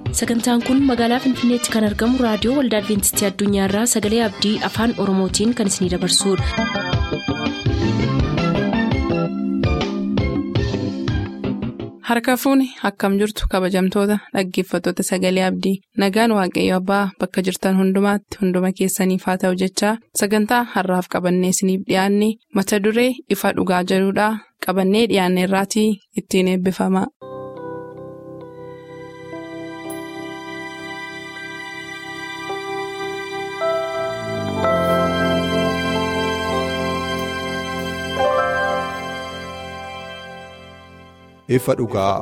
sagantaan kun magaalaa finfinneetti kan argamu raadiyoo waldaa adventistii addunyaarraa sagalee abdii afaan oromootiin kan isinidabarsudha. harka fuuni akkam jirtu kabajamtoota dhaggeeffattoota sagalee abdii nagaan waaqayyo abbaa bakka jirtan hundumaatti hunduma keessaniif haa ta'u jechaa sagantaa harraaf qabannee isiniif dhiyaanne mata duree ifa dhugaa jedhudhaa qabannee dhiyaanne irraatii ittiin eebbifama. ifa dhugaa.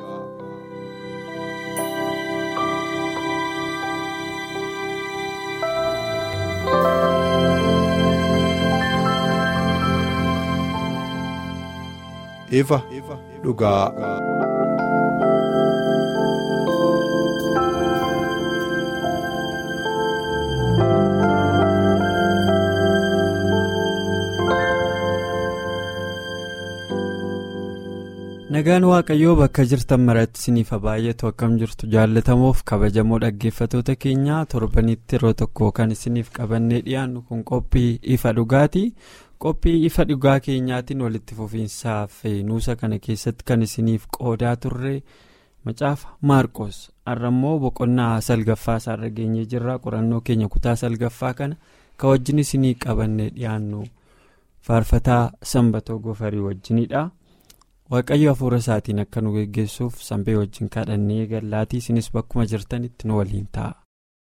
ifa dhugaa. nagaan waaqayyoo bakka jirtan maratti isiniif baay'atu akkam jirtu jaallatamoof kabajamoo dhaggeeffatoota keenyaa torbanitti yeroo tokko kan isiniif qabannee dhiyaannu kun qophii ifa dhugaati qophii ifa dhugaa keenyaatiin walitti fufiinsaaf nuusa kana keessatti kan isiniif qoodaa turre macaafa maarqos har'ammoo boqonnaa salgaffaa isaarra geenyee jirra qorannoo keenya kutaa salgaffaa kana kan wajjin isinii qabannee dhiyaannu faarfataa sanbatoo gofarii wajjinidha. waaqayyo hafuura isaatiin akka nu geggeessuuf sanbee wajjin kadhannee gallaatii isinis bakkuma jirtanitti nu waliin ta'a.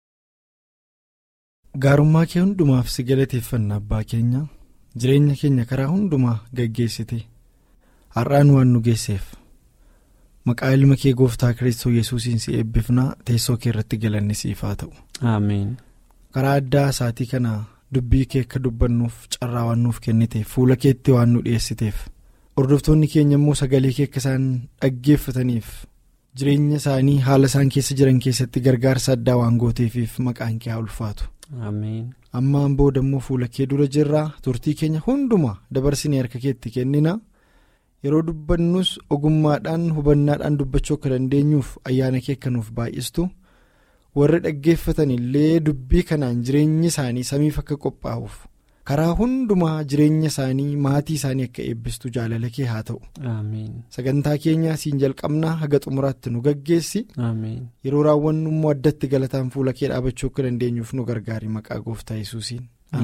gaarummaa kee hundumaaf si galateeffanna abbaa keenya jireenya keenya karaa hundumaa geggeessite har'aan waan nu geesseef maqaa ilma kee gooftaa kiristoos yesuusiin si eebbifnaa teessoo kee irratti galanni siif haa ta'u. ameen. karaa addaa isaatii kana dubbii kee akka dubbannuuf carraa waan nuuf kenniteef fuula keetti waan nu dhiyeessiteef. hordoftoonni keenya immoo sagalee kee akka isaan dhaggeeffataniif jireenya isaanii haala isaan keessa jiran keessatti gargaarsa addaa waan gooteefiif maqaan kee haa ulfaatu. ammaan booda immoo fuula kee dura jirraa turtii keenya hundumaa dabarsinee harka keetti kennina yeroo dubbannus ogummaadhaan hubannaadhaan dubbachuu akka dandeenyuuf ayyaana kee akka nuuf baay'istu warri dhaggeeffatan illee dubbii kanaan jireenyi isaanii samiif akka qophaa'uuf. karaa hundumaa jireenya isaanii maatii isaanii akka eebbistu jaalala kee haa ta'u. sagantaa keenyaa siin jalqabnaa haga xumuraatti nu gaggeessi. yeroo raawwannu immoo addatti galataan fuula kee dhaabachuu akka dandeenyuuf nu gargaari maqaa gooftaa yesuusiin.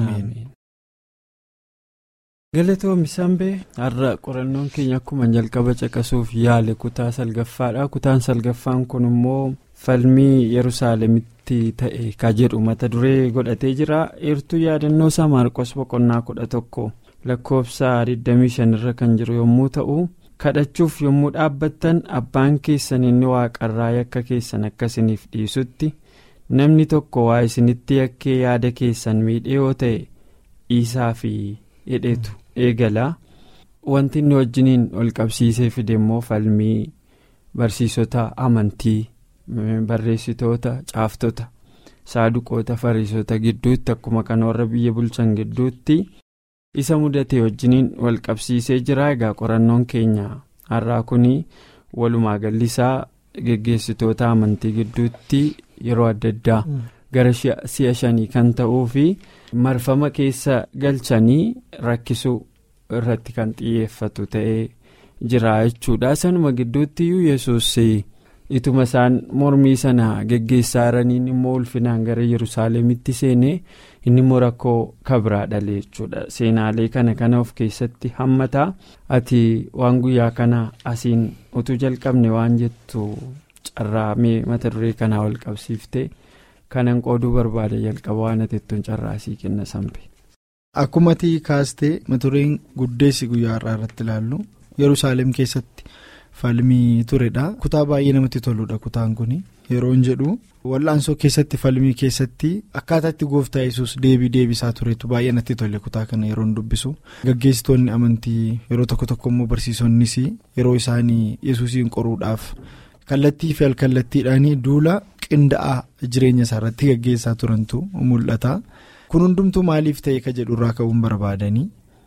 galatoomii sanbee har'a qorannoon keenya akkuma jalqaba caqasuuf yaale kutaa salgaffaadha kutaan salgaffaan kun immoo falmii yerusaalemitti. ta'e ka jedhu mata duree godhatee jira eertuu yaadannoo isaa maarqos boqonnaa kudha tokko lakkoofsa 25 irra kan jiru yommuu ta'u kadhachuuf yommuu dhaabbattan abbaan keessan inni waaqarraa yakka keessan akkasiniif dhiisutti namni tokko waa isinitti yakkee yaada keessan miidhee yoo ta'e dhiisaa fi hidheetu eegala wanti inni wajjiniin ol qabsiisee fide immoo falmii barsiisota amantii. barreessitoota caaftota saaduqoota fariisota gidduutti akkuma kan warra biyya bulchan gidduutti isa mudate wajjiniin wal qabsiisee jira egaa qorannoon keenya har'aa kun walumaa gallisaa geggeessitoota amantii gidduutti yeroo adda addaa gara si'a shanii kan ta'uu fi marfama keessa galchanii rakkisuu irratti kan xiyyeeffatu ta'ee jira jechuudha sanuma gidduutti iyyuu yesuus. ituma isaan mormii sana geggeessaa jiraniin immoo ulfinaan gara yerusaalemitti seenee inni immoo rakkoo kabraa dhalee jechuudha seenaalee kana kana of keessatti hammata ati waan guyyaa kana asiin utuu jalqabne waan jettu carraamee mata duree kanaa wal qabsiifte kanan qooduu barbaada jalqaba waan ati ittiin carraasii kenna sanbe. akkuma ati kaastee mata dureen guddeessi guyyaa har'aa irratti ilaallu yerusaalem keessatti. falmii turedha kutaa baay'ee namatti toludha kutaan kun yeroon jedhu wal'aansoo keessatti falmii keessatti akkaataa itti gooftaa yesus deebii deebisaa turetu baay'ee natti tole kutaa kana yeroon dubbisu gaggeessitoonni amantii yeroo tokko tokko immoo barsiisonnis yeroo isaanii yesuusiin qoruudhaaf kallattii fi alkallattiidhaan duula qinda'aa jireenya isaa irratti gaggeessaa turantu mul'ata kun hundumtuu maaliif ta'e ka jedhu irraa ka'uun barbaadanii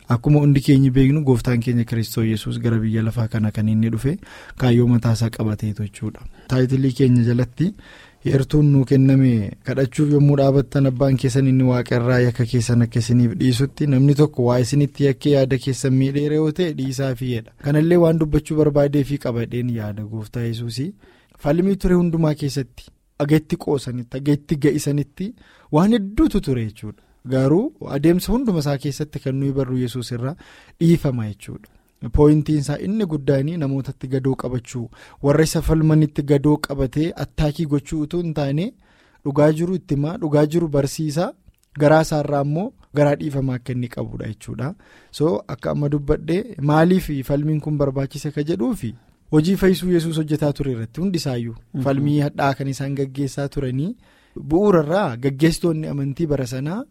akkuma hundi keenya beeknu gooftaan keenya kiristoo yesus gara biyya lafaa kana kan inni dhufe kaayyoo mataasaa qabateetu jechuudha. taayitilii keenya jalatti heertuun nuu kenname kadhachuuf yommuu dhaabattan abbaan keessan inni waaqarraa yakka keessan akka isiniif dhiisutti namni tokko waa isinitti yakkee yaada keessan miidheera yoo ta'e dhiisaa fi'eedha kanallee waan dubbachuu barbaadee fi qabadheen yaada gooftaa yesuusii falmii ture hundumaa keessatti ageetti qoosanitti ageetti ga'isanitti waan hedduutu ture jechuudha garuu adeemsa hunduma isaa keessatti kan nuyi barru yesuus irraa dhiifama jechuudha. pooyintiin isaa inni guddaan namootatti gadoo qabachuu warra isa falmanitti gadoo qabatee attaakii gochuu utuu hin taane dhugaa jiru itti himaa dhugaa jiru barsiisaa garaa isaarraa immoo garaa dhiifamaa akka inni qabudha jechuudha so akka amma dubbadhee maaliif falmiin kun barbaachise ka jedhuufi hojii fayyisuu yesuus hojjetaa ture irratti hundisaayyuu falmii hadhaa kan isaan gaggeessaa turanii bu'uurarraa gaggeessitoonni amantii bara sanaa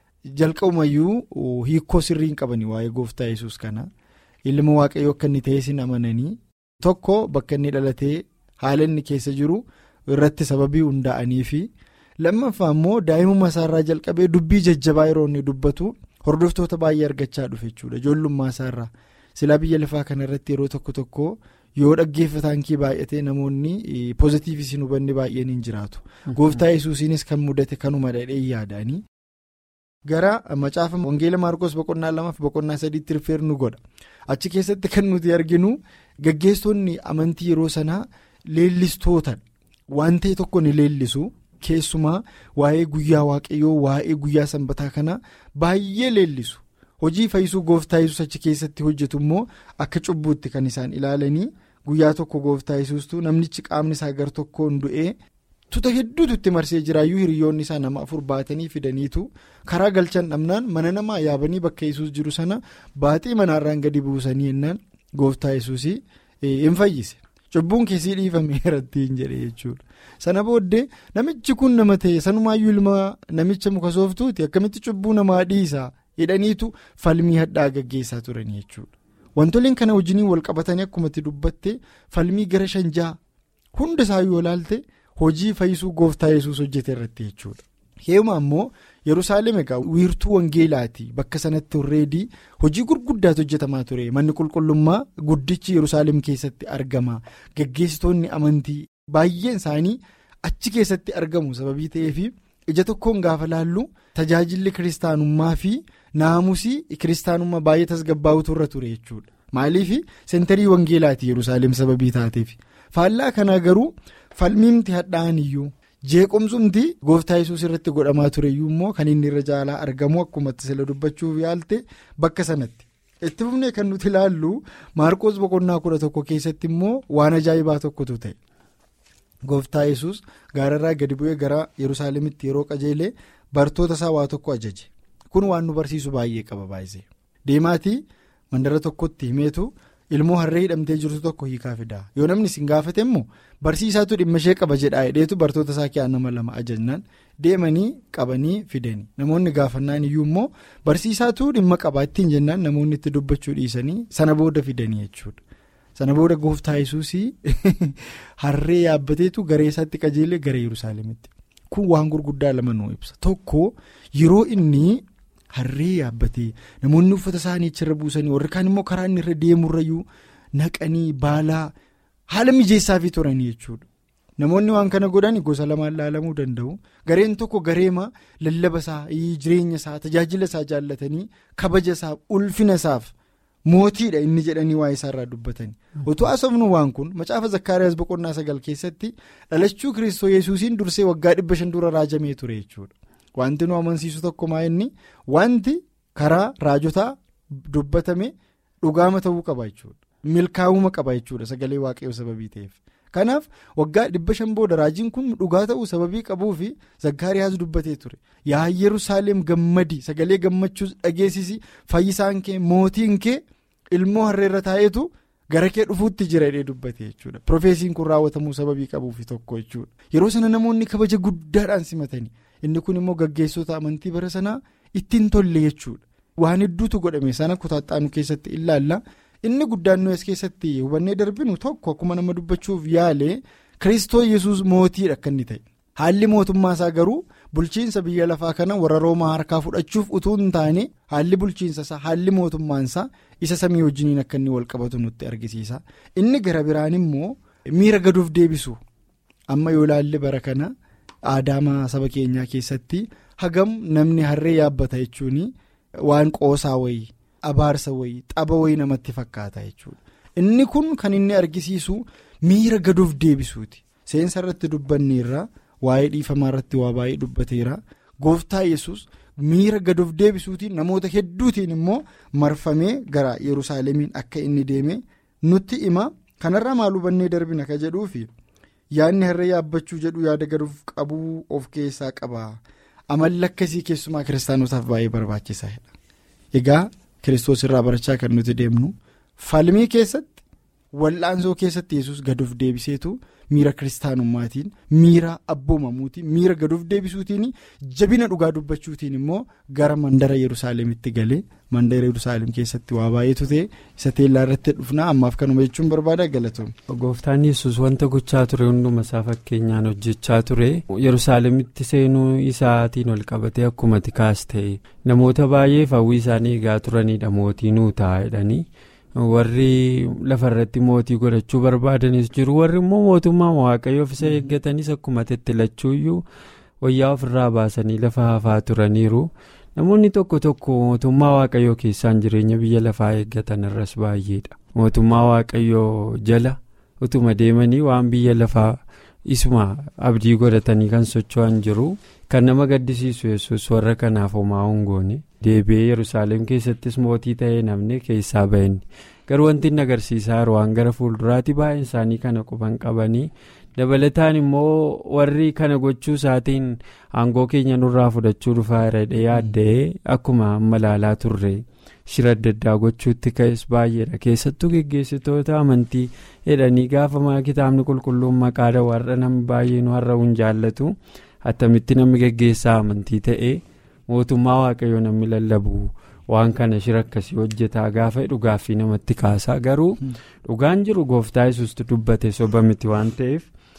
jalqabumayyuu hiikoo sirrii hin qabanii waa'ee gooftaa yesuus kana. ilma waaqayyoo akka inni ta'e sin amananii tokko bakka inni dhalatee haala inni keessa jiru irratti sababii hundaa'anii fi lammaffaa immoo daa'imummaa isaarraa jalqabee dubbii jajjabaa yeroo inni dubbatu hordoftoota baay'ee argachaa dhufe jechuudha ijoollummaa isaarraa silaa biyya lafaa kana irratti yeroo tokko tokko yoo dhaggeeffataan kee baay'atee namoonni poozitiivii sin hubanne baay'een hin jiraatu gooftaa yesuusiinis kan mudate kanuma dhadhee yaadanii. gara macaafa wangeela maarkos boqonnaa lamaaf boqonnaa sadiitti rifeer nu godha achi keessatti kan nuti arginu gaggeessonni amantii yeroo sanaa leellistoota waan ta'e tokko ni leellisu keessumaa waa'ee guyyaa waaqayyoo waa'ee guyyaa sanbataa kana baay'ee leellisu hojii fayyisuu gooftaa yesuus achi keessatti hojjetu immoo akka cubbuutti kan isaan ilaalanii guyyaa tokko gooftaa yesuustuu namnichi qaamni isaa gar tokkoon du'ee. tuta hedduutu itti marsee jiraayyuu hiriyoonni isaa nama afur baatanii fidaniitu karaa galchan dhabnaan mana namaa yaabanii bakka yesuus jiru sana baaxii manaarraan gadi buusanii jennaan gooftaa yesuus hin fayyise cubbuun keessii dhiifameeratti hin jedhe jechuudha sana booddee namichi kun nama ta'e sanumaayyuu ilma namicha muka sooftuuti akkamitti cubbuu namaa dhiisa hidhaniitu falmii hadhaa gaggeessaa turanii jechuudha wantoleen kana wajjiniin wal qabatanii akkumatti dubbatte falmii gara shanjaa hunda isaayyuu yoo ilaalte. hojii fayyisuu gooftaa yesuus hojjete irratti jechuudha heema ammoo yerusaalem egaa wiirtuu wangeelaati bakka sanatti horreedii hojii gurguddaatu hojjetamaa ture manni qulqullummaa guddichi yerusaalem keessatti argama gaggeessitoonni amantii baay'een isaanii achi keessatti argamu sababii ta'eef ija tokkoon gaafa laallu tajaajilli kiristaanummaa fi naamusii kiristaanummaa baay'ee tasgabbaa'utu irra ture jechuudha maaliif sentarii wangeelaati yerusaalem sababii taateef faallaa kanaa garuu. falmiimti hadhaa'an iyyuu jeequmsumti gooftaa yesuus irratti godhamaa tureyyuu immoo kan inni irra caalaa argamu akkuma sila dubbachuuf yaalte bakka sanatti itti fufnee kan nuti ilaallu maarqoos boqonnaa kudha tokko keessatti immoo waan ajaa'ibaa tokkotu ta'e gooftaa yesuus gaararraa gadi bu'ee gara yerusaalemitti yeroo qajeelee bartoota isaa waa tokko ajaje kun waan nu barsiisu baay'ee qaba baay'isee deemaatii mandara tokkotti himeetu. ilmoo harree hidhamtee jirtu tokko hiikaa fidaa yoo namni isin gaafate immoo barsiisaatu dhimma ishee qaba jedhaa hidheetu bartoota isaa keessaa nama lama ajajnaan deemanii qabanii fidanii namoonni gaafannaan iyyuu immoo barsiisaatu dhimma qabaa ittiin jennaan namoonni itti dubbachuu dhiisanii sana booda fidanii jechuudha sana booda gooftaa yesuusii harree yaabbateetu garee isaatti qajeelee gara yerusaalemitti kun waan gurguddaa lama nuu ibsa tokko yeroo inni. harree yaabbatee namoonni uffata isaanii achirra buusanii warri kaan immoo karaa inni irra deemurrayyuu naqanii baalaa haala mijeessaafii turanii jechuudha namoonni waan kana godhan gosa lamaan laalamuu danda'u gareen tokko gareema lallaba isaa jireenya isaa tajaajila isaa jaallatanii kabaja isaa ulfina isaaf mootiidha inni jedhanii waa'ee isaarraa dubbatanii otoo asofnu waan kun macaafa zakkaariyaas boqonnaa sagal keessatti dhalachuu kiristoo yesuusiin dursee waggaa dhibba shan dura raajamee ture jechuudha. Wanti nu amansiisu tokko maa inni wanti karaa raajotaa dubbatame dhugaama ta'uu qaba jechuudha. Milkaa'uma qaba jechuudha sagalee waaqayyoo sababii ta'eef. Kanaaf waggaa dhibba shan booda raajiin kun dhugaa ta'uu sababii qabuu fi zakkaariyaas dubbatee ture. Yaa Yerusaalem gammadi sagalee gammachuus dhageessisi fayyisaan kee mootiin kee ilmoo harreerra taa'eetu gara kee dhufuutti jira jedhee dubbate jechuudha. Profeesiin kun raawwatamuu sababii qabuufi tokko jechuudha. Yeroo sana namoonni kabaja guddaadhaan simatanii. inni kun immoo gaggeessota amantii bara sanaa ittiin tolle jechuudha waan hedduutu godhame sana kutaaxaanu keessatti ilaalla inni guddaan nu as keessatti hubannee darbinu tokko akkuma nama dubbachuuf yaale kiristoo yesus mootiidha akka inni ta'e haalli mootummaa isaa garuu bulchiinsa biyya lafaa kana warra roomaa harkaa fudhachuuf utuu hin taane haalli bulchiinsa isaa haalli mootummaan isaa isa samii wajjiniin akka inni wal qabatu nutti argisiisa inni gara biraan immoo miira gaduuf deebisu amma yoo ilaalle bara kana aadaama saba keenyaa keessatti hagam namni harree yaabbata jechuun waan qoosaa wayii abaarsa wayii xaba wayii namatti fakkaata jechuudha inni kun kan inni argisiisu miira gaduuf deebisuuti seensa irratti dubbanneerra. waa'ee dhiifamaa irratti waa baay'ee dubbateera gooftaa yesus miira gaduuf deebisuutiin namoota hedduutiin immoo marfamee gara yerusaalemiin akka inni deeme nutti hima kanarraa maal hubannee darbina ka jedhuufi yaadni harree yaabbachuu jedhu yaada gaduuf qabuu of keessaa qaba amalli akkasii keessumaa kiristaanotaaf baay'ee barbaachisaadha egaa kiristoos irraa barachaa kan nuti deemnu falmii keessatti wal'aansoo keessatti yesus gaduuf deebiseetu. miira kiristaanummaatiin miira abboomamuutiin miira gaduuf deebisuutiin jabina dhugaa dubbachuutiin immoo gara mandara yerusaalemitti galee mandara yerusaalem keessatti waa baay'eetu ta'e isa teellaa irratti dhufnaa ammaaf kanuma jechuun barbaada galatoom. gooftaan yesus wanta gochaa ture hunduma isaa fakkeenyaan hojjechaa ture yerusaalemitti seenuu isaatiin ol qabatee akkuma tikaas ta'e namoota baay'eef hawwii isaanii eegaa turanidha mootii nuu ta'a jedhanii. warri lafarratti mootii godhachuu barbaadanis jiru warri immoo mootummaa waaqayyoof isa eeggatanis akkuma tettilachuuyyuu wayyaa ofirraa baasanii lafa hafaa turaniiru namoonni tokko tokko mootummaa waaqayyoo keessaan jireenya biyya lafaa eeggatan irras baay'eedha mootummaa waaqayyoo jala utuma deemanii waan biyya lafaa isuma abdii godhatanii kan socho'an jiru kan nama gaddisiisu yesus warra kanaaf homaa hongoone deebi'ee yerusaalem keessattis mootii ta'ee namni keessaa ba'enni garuu wanti inni agarsiisaa jiru waan gara fuulduraatti baay'een isaanii kana quban qabanii dabalataan immoo warri kana gochuu isaatiin aangoo keenya nurraa fudhachuu dhufaa jira yaadda'ee akkuma amma ilaalaa turre shira adda addaa gochuutti ka'es baay'eedha keessattuu geggeessitoota amantii jedhanii gaafa kitaabni qulqulluun maqaadha warra namni baay'een warra hin jaallatu attamitti namni geggeessaa amantii ta'e mootummaa waaqayyoo namni lallabu waan kana shira akkasii hojjetaa gaafa dhugaaffii namatti kaasaa garuu dhugaan jiru gooftaa yesuustu dubbate soba miti waan ta'eef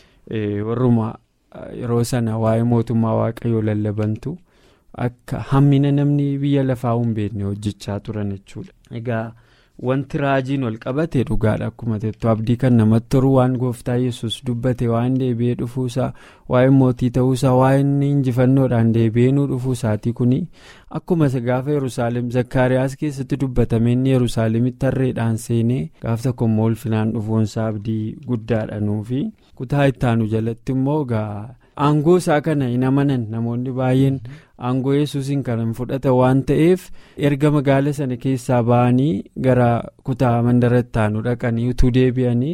warruma yeroo sana waa'ee mootummaa waaqayyoo lallabantu. akka hammina namni biyya lafaa hin beekne hojjechaa turan jechuudha. egaa wanti raajiin ol qabate dhugaadha akkuma jettu abdii kan namatti toru waan gooftaa yesus dubbate waan deebi'ee dhufuusaa waa'ee mootii ta'uusaa waa'ee injifannoodhaan deebi'ee nu dhufuusaatii kuni akkuma gaafa yerusaalem zakkaariyaas keessatti dubbatame inni yerusaalemitti harreedhaan seenee gaaf tokko immoo ulfinaan dhufuunsaa abdii guddaadha nuufi kutaa ittaanu jalatti immoo egaa. aangoo isaa kana hin amanan namoonni baay'een aangoo yesuusiin kan hin fudhata waan ta'eef erga magaala sana keessaa ba'anii gara kutaa mandara ittaanu dhaqanii utuu deebi'anii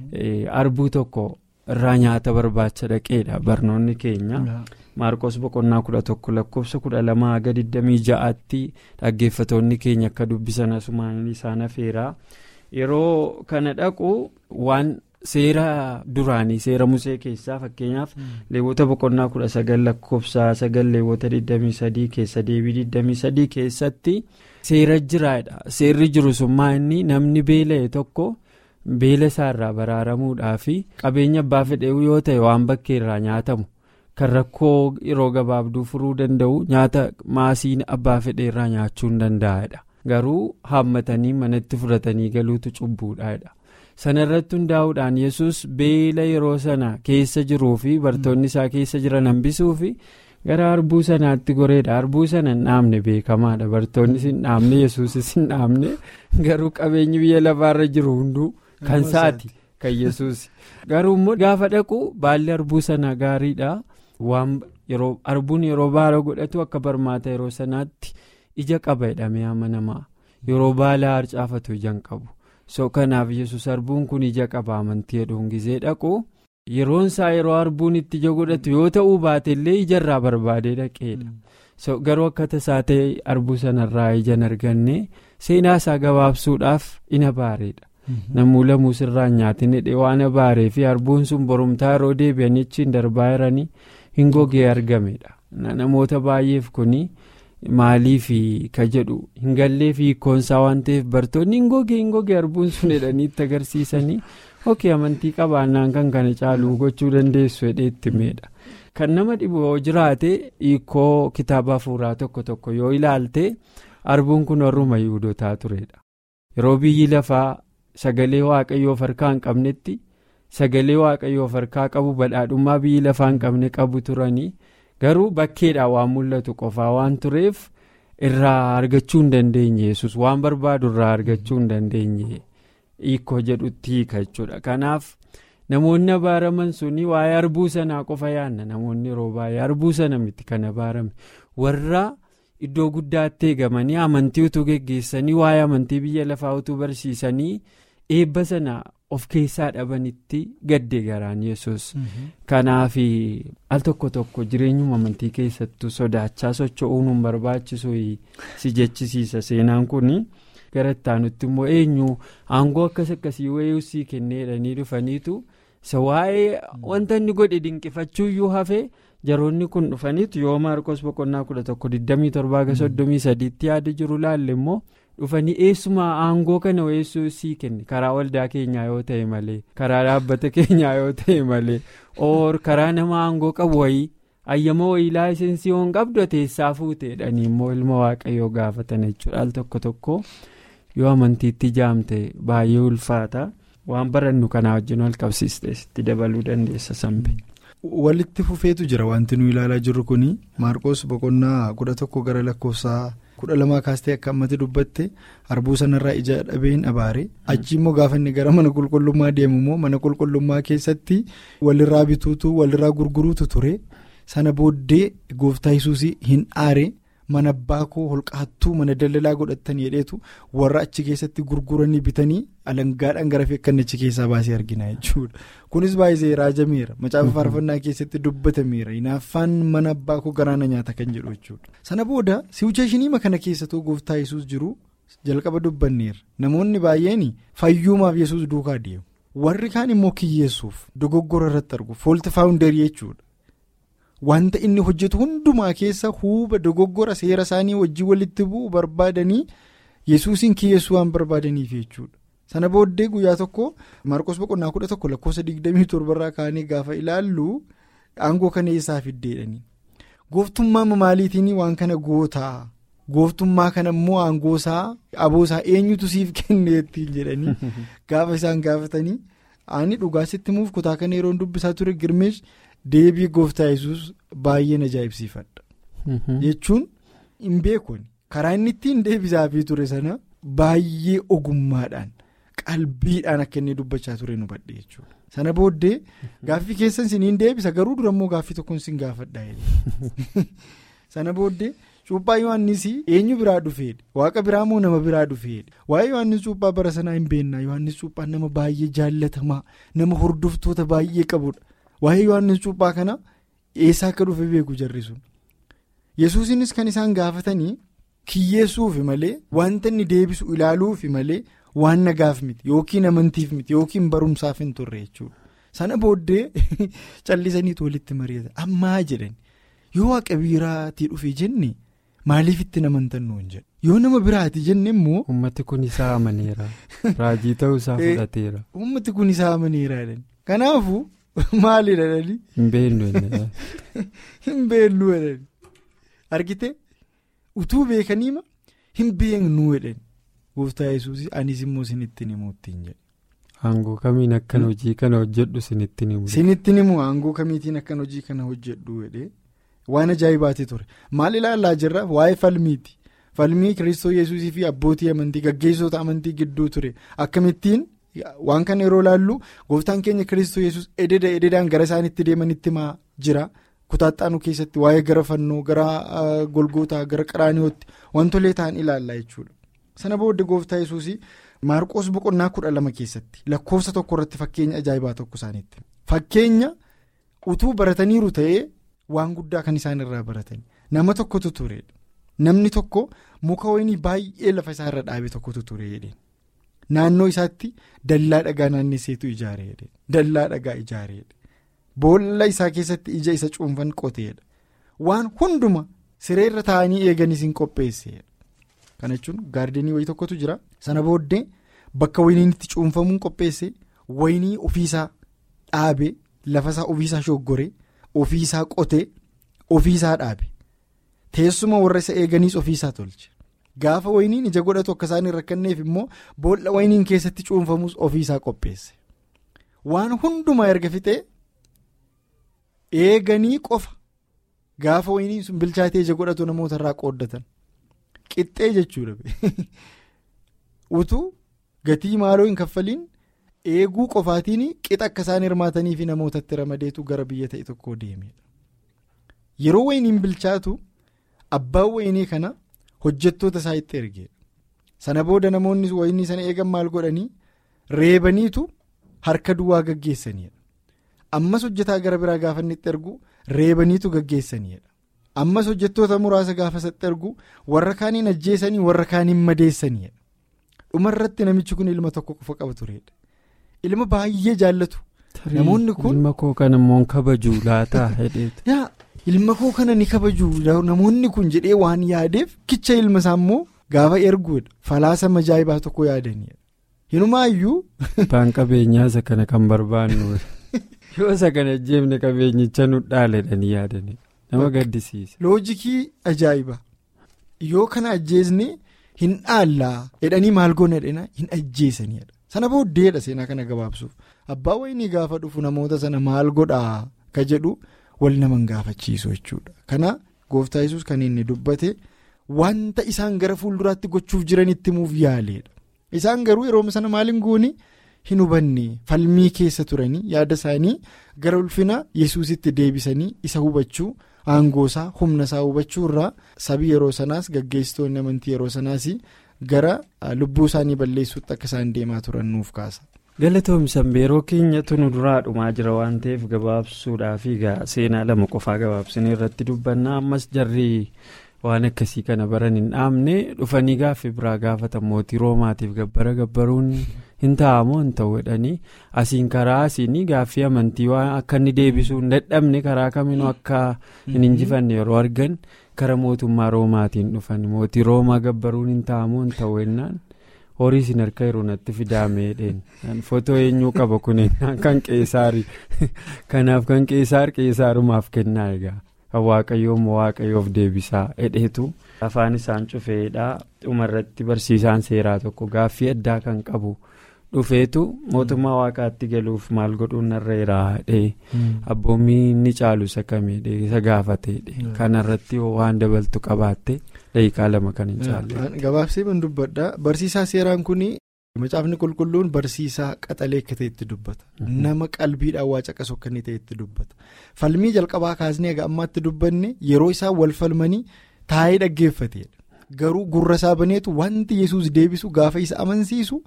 arbuu tokko irraa nyaata barbaacha dhaqeedha barnoonni keenya maarqos boqonnaa kudha tokko lakkoofsa kudha lamaa haga digdamii ja'aatti dhaggeeffatoonni keenya akka dubbisan asumaan isaan afeeraa yeroo kana dhaqu waan. seera duraanii seera musee keessaa fakkeenyaaf leewwota boqonnaa kudha sagal lakkoofsa sagal leewwota 23 keessa deebii 23 keessatti seera jiraadha seerri jiru summaa inni namni beela'e tokko beela isaarraa baraaramuudhaa fi qabeenya abbaa fedheewu yoo ta'e waan bakkee irraa nyaatamu kan rakkoo yeroo gabaabduu furuu danda'u nyaata maasii abbaa fedhee irraa nyaachuu hin danda'edha garuu haammatanii manatti fudhatanii galuutu cubbuudhaadha. sana irratti hundaa'uudhaan yesus beela yeroo sana keessa jiruu fi bartoonni isaa keessa jiran hambisuu fi gara harbuu sanaatti goreedha harbuu sana hin dhaabne beekamaadha bartoonnis hin dhaabne yesuusis hin dhaabne garuu qabeenyi biyya lafaarra jiru hunduu kan saati kan yesuus garuu immoo gaafa dhaqu baalli harbuu sana gaariidha waan yeroo harbuun yeroo baala godhatu akka barmaata yeroo sanaatti ija qaba jedhamee amanamaa yeroo baala harcaafatu ijaan qabu. so kanaaf yesus harbuun kun ija qaba amantii hedduun gizee dhaqu yeroon isaa yeroo harbuun itti ija godhatu yoo ta'uu baate illee ijarraa barbaadee dhaqeedha so garuu akka tasaa ta'e harbuu sanarraa ijaan arganne seenaa isaa gabaabsuudhaaf ina baareedha namuu lamuu sirraan nyaatin hidhee waan abaaree fi harbuun sun borumtaa yeroo deebi'anii achiin darbaa jiranii hin gogee argamedha namoota baay'eef kuni. maaliif ka jedhu hin gallee fi hiikkoonsaa waan ta'eef bartoonni hin gogee hin gogee harbuun sun jedhanii itti agarsiisanii ok amantii qabaannaan kan kana caaluu gochuu dandeessu jedhee itti meedha kan nama dhibu yoo jiraate hiikoo kitaaba hafuuraa tokko tokko yoo ilaalte arbuun kun warruma yihudotaa turedha yeroo biyyi lafaa sagalee waaqayyoo harkaa hin qabnetti sagalee waaqayyoo harkaa qabu badhaadhummaa biyyi lafaa hin qabne qabu turanii garuu bakkeedhaan waan mul'atu qofaa waan tureef. irraa argachuu hin dandeenye yesus waan barbaadu irraa argachuu hin dandeenye hiikoo jedhutti hiika jechuudha kanaaf namoonni abaaraman suni waa'ee arbuu sanaa qofa yaanna namoonni yeroo baay'ee arbuu sana miti kan abaarame warra iddoo guddaatti eegamanii amantii utuu geggeessanii waa'ee amantii biyya lafaa utuu barsiisanii eebba sana of keessaa dhabanitti gadde garaan yesus kanaaf al tokko tokko jireenyuma amantii keessattuu sodaachaa socho'uun hin barbaachisu si jechisiisa seenaan kun gara ittaanutti immoo eenyu aangoo akkas akkasii wayii sii kenneedhanii dhufaniitu isa waa'ee wanta inni godhe dinqifachuuyyuu hafee jaroonni kun dhufaniitu yoo maarkos boqonnaa kudha tokko 27 yaada jiru laalle immoo. dhufanii eessuma aangoo kana weessuu sii kenne karaa waldaa keenyaa yoo ta'e malee karaa dhaabbata keenyaa yoo ta'e malee oor karaa nama aangoo qabu wayii ayyama wayii laayisensii hoon qabdu teessaa fuuteedhanii immoo ilma waaqayyoo gaafatan jechuudha al tokko tokko yoo amantiitti jaamte baay'ee ulfaata waan barannu kanaa wajjin wal qabsiisteesitti dabaluu dandeessa sambe. walitti fufeetu jira wanti nu ilaalaa jirru kun maarqos boqonnaa kudha tokko gara lakkoofsaa. kudha lamaa kaastee akka ammatti dubbatte harbuu sanarraa ija dhabeen abaare achi immoo gaafa inni gara mana qulqullummaa deemu immoo mana qulqullummaa keessatti walirraa bituutu walirraa gurguruutu ture sana booddee gooftaa yesuusii hin aare mana abbaa koo holqaattuu mana daldalaa godhatanii jedheetu warra achi keessatti gurguranii bitanii alangaadhaan gara feekkannichi keessaa baasee argina jechuudha kunis baay'ee raajameera macaafa faarfannaa keessatti dubbatameera hinaaffaan mana abbaa koo garaana nyaata kan jedhu jechuudha sana booda siwucheeshiniima kana keessattuu gooftaa yesuus jiru jalqaba dubbanneera namoonni baay'een fayyumaaf yesuus duukaa deemu warri kaan immoo kiyyeessuuf dogoggora irratti argu foolti faawundarii jechuudha. wanta inni hojjetu hundumaa keessa huuba dogoggora seera isaanii wajjin walitti bu'u barbaadanii yesuusin kiyyeessuu waan barbaadaniif jechuudha sana booddee guyyaa tokko maarqos boqonnaa kudha tokko lakkoofsa digdamii torbarraa kaanii gaafa ilaallu aangoo kana eessaa fiddeedhani gooftummaa maaliitiin waan kana gootaa gooftummaa kana immoo aangoosaa aboosaa eenyutu siif kenneettiin jedhanii gaafa isaan gaafatanii ani dhugaa sitti muuf kutaa kana yeroon dubbisaa ture girmeesh. deebii gooftaa yesus baay'een ajaa'ibsiifadha jechuun hin beekun karaa inni ittiin deebisaafii ture sana baay'ee ogummaadhaan qalbiidhaan akka inni dubbachaa ture nu badhe jechuudha sana booddee gaaffii keessan siniin deebisa garuu dura immoo gaaffii tokkoon sin gaafadha sana booddee cuuphaa yohannis eenyu biraa dhufeedha waaqa biraa moo nama biraa dhufeedha waa'ee yohannis cuuphaa bara sanaa hin beennaa yohannis cuuphaa nama baay'ee jaallatamaa nama hordoftoota baay'ee qabudha. waa'ee yohannis cuuphaa kana eessaa akka dhufe beeku jarri sun yesuusinis kan isaan gaafatanii kiyyeessuufi malee wanta inni deebisu ilaaluufi malee waan nagaaf miti yookiin amantiif miti yookiin barumsaaf hin turre jechuudha sana booddee callisaniitu walitti mari'atan ammaa jedhan yoo waaqa biraatii dhufe jenne maaliif itti namantan nuun jedha yoo nama biraati jenne immoo. ummati kun isaa amaneera raajii ta'uu isaa fudhateera. ummati kun isaa amaneera kanaafuu. Maalidha dhali. Hin beellu jedhani. Hin beellu jedhani. Argite utuu beekaniima hin beeknu jedhani. Gooftaa yesuus anis immoo sinittiin himuu ittiin jedhe. Aangoo kamiin akkan hojii kana hojjedhu sinittiin himu. Sinittiin himu aangoo kamiitiin akkan hojii kana hojjedhu jedhee waan ajaa'ibaati ture maal ilaallaa jirra waa'ee falmiiti falmii kiristoo yesuusii fi abbootii amantii gaggeessota amantii gidduu ture akkamittiin. Waan kana yeroo laallu gooftaan keenya kiristoo yesus ededa ededaan gara isaanitti deemanitti himaa jira kutaaxaanuu keessatti waa'ee gara fannoo gara golgootaa gara qaraaniootti wantolee ta'an ilaallaa jechuudha. Sana booddee gooftaa yesuus maarqoos boqonnaa kudha lama keessatti lakkoofsa tokko irratti fakkeenya ajaa'ibaa tokko isaaniitti fakkeenya utuu barataniiru ta'ee waan guddaa kan isaan irraa baratan nama tokkotu turedha namni tokko muka wayinii baay'ee lafa isaa irra dhaabe tokkotu ture naannoo isaatti dallaa dhagaa naannesseetu ijaareedha dallaa dhagaa ijaareedha boolla isaa keessatti ija isa cuunfan qoteedha waan hunduma sireerra taa'anii eeganis hin qopheesseedha kana jechuun gaardenii wayii tokkotu jira sana booddee bakka wayiniin itti cuunfamuun qopheesse waynii ofiisaa dhaabe lafasaa ofiisaa shoggoree ofiisaa qotee ofiisaa dhaabe teessuma warra isa eeganiis ofiisaa tolche gaafa wayniin ija godhatu akka isaan hin rakkanneef immoo boolla wayniin keessatti cuunfamus ofiisaa qopheesse waan hundumaa erga fixee eeganii qofa gaafa wayniin sun bilchaatee ija godhatu namoota irraa qooddatan qixxee jechuudha utuu gatii maaloo hin kaffaliin. eeguu qofaatiin qixa akka isaan hirmaatanii fi namootatti ramadeetu gara biyya ta'e tokkoo deemedha. Yeroo wayniin bilchaatu abbaan waynii kana hojjettoota isaa itti ergeedha. Sana booda namoonni waynii sana eegan maal godhanii reebaniitu harka duwwaa gaggeessanidha. Ammas hojjetaa gara biraa gaafa inni itti ergu reebaniitu gaggeessanidha. Ammas hojjettoota muraasa gaafa isatti ergu warra kaaniin ajjeesanii warra kaaniin madeessanidha. Dhumarratti namichi kun ilma tokko qofa qaba turedha. Ilma baay'ee jaallatu. Namoonni kun ilma koo kana immoo kabaju laataa hedheetu. yaa ilma koo kana ni kabaju namoonni kun jedhee waan yaadeef kicha ilma isaa immoo gaafa erguudha falaasa majaa'ibaa tokko yaadanidha. Hinumaayyuu. Abbaan qabeenyaa isa kana kan barbaannu yoo isa kana jeefne qabeenyicha nu dhaaledhanii yaadanii nama gaddisiisa. Loojikii ajaa'iba yoo kana ajjeesne hin dhaallaa jedhanii maal goona jedhanii hin ajjeesanidha. Sana booddeedha seenaa kana gabaabsuuf abbaa waynii gaafa dhufu namoota sana maal godhaa ka jedhu wal naman gaafachiisu jechuudha. Kana gooftaa yesus kan inni dubbate wanta isaan gara fuulduraatti gochuuf jiran itti muuf yaaleedha. Isaan garuu yeroo sana maaliin goone hin hubanne falmii keessa turanii yaada isaanii gara ulfina yesusitti deebisanii isa hubachuu aangoosaa humna isaa hubachuu irraa sabii yeroo sanaas gaggeessitoonni amantii yeroo sanaas. gara lubbuu isaanii balleessuutti akka isaan deemaa turan nuuf kaasa. galatoomsan yeroo keenyatu nu duraa dhumaa jira waan ta'eef gabaabsuudhaaf seenaa lama qofaa gabaabsinee irratti dubbannaa ammas jarri waan akkasii kana baran hin dhaabne dhufanii gaaffii biraa gaafatan mootii roomaatiif gabbara gabbaruun hin taa'amoo hin ta'u jedhanii asiin karaa asiin gaaffii amantii waan akka inni deebisuu hin dadhabne karaa kaminuu akka hin injifanne yeroo argan. kara mootummaa roomaatiin dhufan mootii roomaa gabbaruun hin taa'amoo hin ta'u jennaan horii isin harka yeroo natti fidaamee footoo eenyuu qaba kun kan qeesaarii kanaaf kan qeesaar qeesaarumaaf kennaa egaa kan waaqayyoo immoo waaqayyoof deebisaa hedheetu afaan isaan cufeedhaa dhumarratti barsiisaan seeraa tokko gaaffii addaa kan qabu. dhufeetu mootummaa waaqaatti galuuf maal godhuun narra jiraadhe abboommii inni caalu isa kameedhe isa gaafateedhe kanarratti waan dabaltu qabaatte daqiiqaa lama kan hin caalle. gabaabsee ban dubbadha barsiisaa seeraan kun macaafni qulqulluun barsiisaa qaxalee akka ta'etti dubbata nama qalbiidhaan waa caqasu akka inni ta'etti dubbata falmii jalqabaa kaasnee egaa ammaatti dubbanne yeroo isaan wal falmanii taa'ee dhaggeeffateedha garuu gurra isaa baneetu wanti yesus deebisu gaafa isa amansiisu.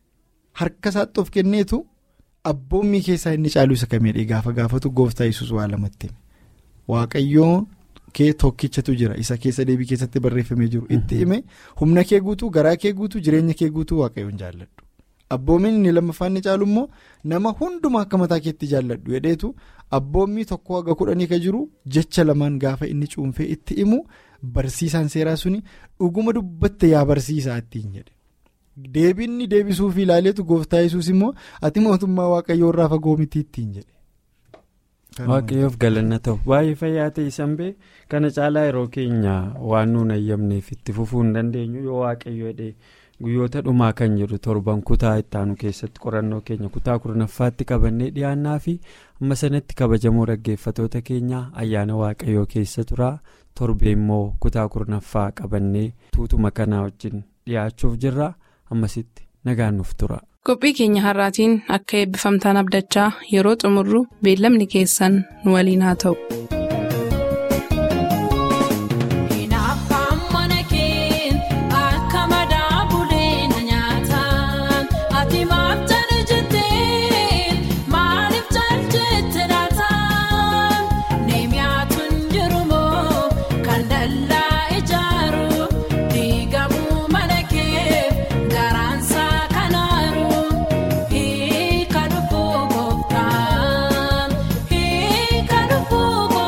Harka isaatti of kenneetu abboommii keessaa inni caalu isa kameedha gaafa gaafatu gooftaa yesus waa lamatti waaqayyoo kee tokkichatu jira isa keessa deebii keessatti barreeffamee jiru itti hime humna kee guutuu garaa kee guutuu jireenya kee guutuu waaqayyoon jaalladhu abboomiin inni lammaffaan inni caalu immoo nama hundumaa akka mataa keetti jaalladhu jedheetu abboommii tokko haga kudhanii ka jiru jecha lamaan gaafa inni cuunfee itti himu barsiisaan seeraa suni dhuguma dubbatte yaa barsiisaa ittiin jedhe. Deebiinni deebisuuf ilaaleetu gooftaa yesus immoo ati mootummaa waaqayyoo irraa fagoo miti ittiin jedhe. Waaqayyoof galanna ta'u baay'ee fayyaa ta'e sanbee kana caalaa yeroo keenya waan nuun ayyamneef itti fufuu hin dandeenyu yoo waaqayyo jedhee guyyoota dhumaa kan jedhu torban kutaa ittaanu keessatti qorannoo keenya kutaa kurnaffaatti qabannee dhiyaannaa fi amma sanatti kabajamoo dhaggeeffatoota keenya ayyaana waaqayyoo keessa turaa torbee immoo kutaa kurnaffaa qabannee tuutuma kanaa wajjin dhiyaachuuf jirra. ammasitti nagaan nuuf tura. qophii keenya har'aatiin akka eebbifamtaan abdachaa yeroo xumurru beellamni keessan nu waliin haa ta'u. Kan dhufu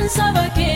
saba kee